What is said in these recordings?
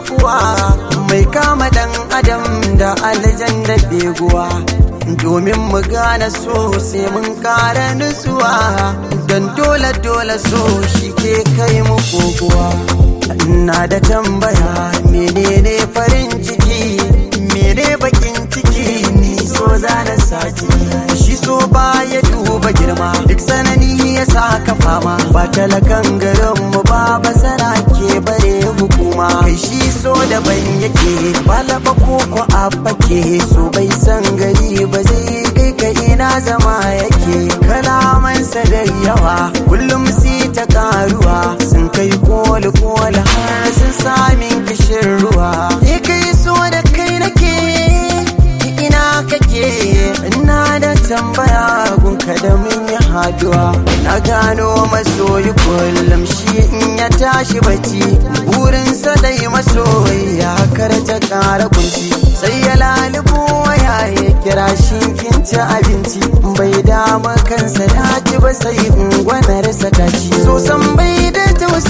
kuwa mai kama dan adam da aljan da beguwa domin mu gane so sai mun kara nutsuwa don dole dole so shi ke kai mu kokowa ina da tambaya menene farin ciki mene bakin ciki ni so zana saki shi so ba ya duba girma duk sanani ya saka fama ba talakan garin mu ba basara ke bare hukuma kai shi so daban yake balaba ko ko abake so bai san gari ba zai kai ka ina zama yake kalamansa da yawa kullum si ta karuwa sun kai koli koli har sun samin kishin ruwa ni kai so da kai nake ina kake ina da tambaya gunka da mun yi haduwa na gano masoyi kullum shi in ya tashi bacci burinsa dai masoyi ya karta kara kunci sai ya lalubo waya ya kira shi kinci abinci bai dama kansa ya ci ba sai ungwanarsa ta ci so san bai da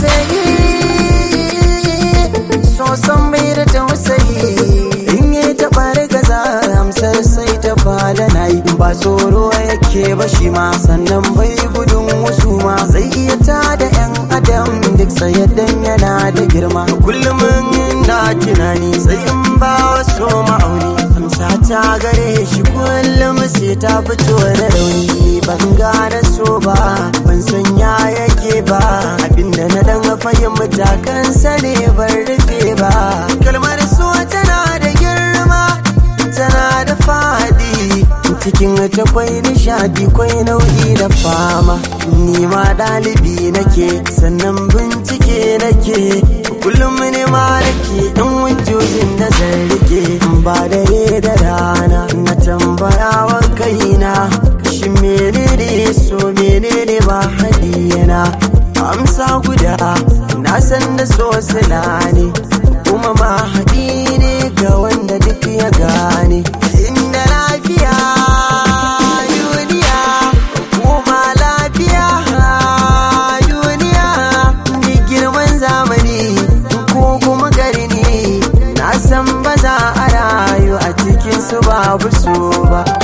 tausayi so san bai da tausayi in yi taɓa gaza amsar sai ta fada na yi ba tsoro yake ba shi ma sannan bai gudun wasu ma zai iya ta da yan adam duk sayaddan yana da girma kullum na tunani sai in ba wasu ma'auni amsa ta gare shi kullum sai ta fito da rauni ban gane so ba ban san ya yake ba abinda na dan fahimta kansa ne ban rufe ba kalmar so tana da girma tana da fadi cikin ta kwai nishadi kwai nau'i da fama ni ma ɗalibi nake sannan bincike nake kullum ne ma nake ɗan wujojin da zan rike ba dare da rana na tambaya wa kaina shi menene so menene ba hadiyana amsa guda na san da so sila ne kuma ma haɗi ne ga wanda duk ya gane inda lafiya duniya kuma lafiya duniya da girman zamani ko kuma garni na san ba za a rayu a cikin su babu so ba